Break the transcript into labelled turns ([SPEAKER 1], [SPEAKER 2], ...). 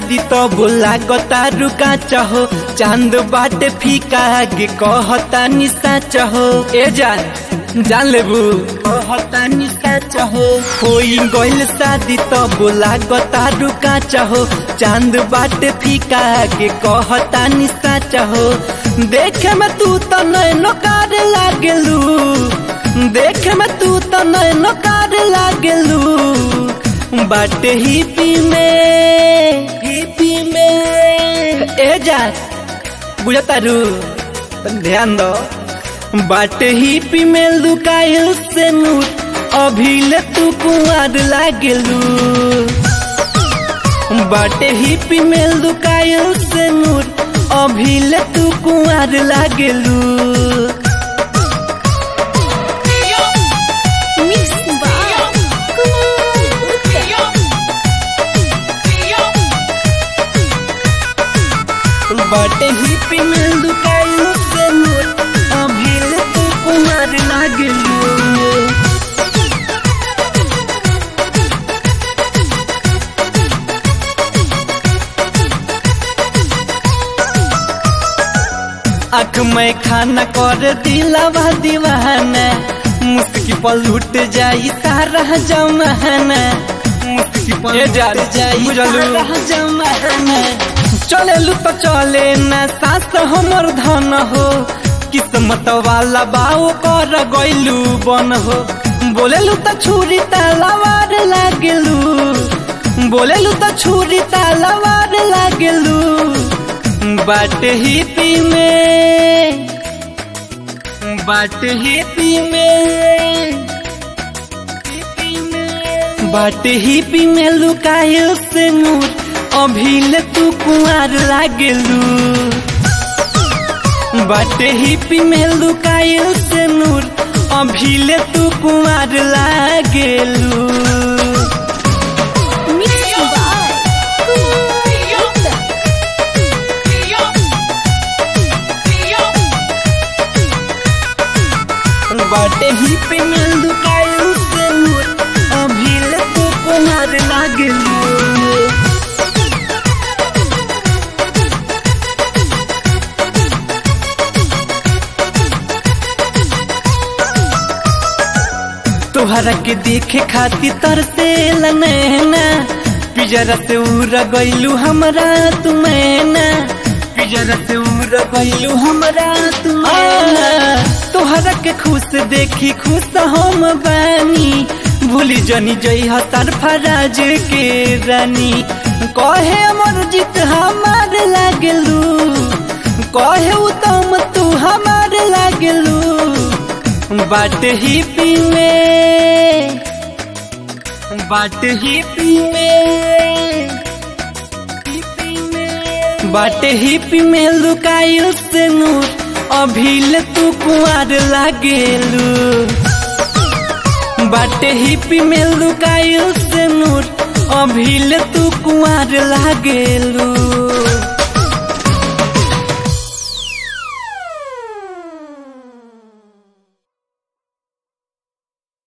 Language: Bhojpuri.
[SPEAKER 1] शादी तो बोला गता रुका चाहो चांद बाटे फीका गे कहता निशा चाहो ए जान जान लेबू कहता निशा चाहो कोई गइल शादी तो बोला गता रुका चाहो चांद बाटे फीका गे कहता निशा चाहो देखे में तू तो नैनो कार लागेलू देखे में तू तो नैनो कार लागेलू बाटे हिपी में हिपी में ए जा बुझता रू ध्यान दो बाटे हिपी में लुकायल से नूर अभी ले तू कुआर लागेलू बाटे हिपी में लुकायल से नूर अभी ले तू कुआर लागेलू
[SPEAKER 2] Mix by Kumar
[SPEAKER 1] बाटे हिपी में लुकायल से नूर अभी ले तू कुआर लागेलू आँख में खाना कर दिलावा दीवाना मुस्की पर लूट जाई सारा जमाना मुस्की पर लूट जाई सारा जमाना चले लू तो चले ना सास हमर धन हो किस्मत वाला बाओ कर गइलू बन हो बोलेलू तो छुरी तलवार लागेलू बोलेलू तो छुरी तलवार लागेलू बाट हिपी में बाट हिपी में बाट हिपी में लुकायल से नूर अभी ले तू कुआर लागेलू बाट हिपी में लुकायल से नूर अभी ले तू कुआर लागेलू
[SPEAKER 2] Mix by Kumar
[SPEAKER 1] बाटे ही पे मिल दुकायल से नूर अभी ले तू कुमार लागेलू तोहरा के देखे खातिर तरसे नैना पिजरा से उड़ गइलू हमरा तुमैना पिजरा से उड़ गइलू हमरा तुमैना तोहरा के खुश देखी खुश हम बानी भूली जनी जई हतार फराज के रानी कहे अमर जीत हमार लागलू कहे उत्तम तू हमार लागलू बाट ही पी में बाट ही पी में बाट ही पी में लुकायो से नूर अभी ले तू कुआर लागेलू बाट ही पी में लुकायो से नूर अभी ले तू कुआर लागेलू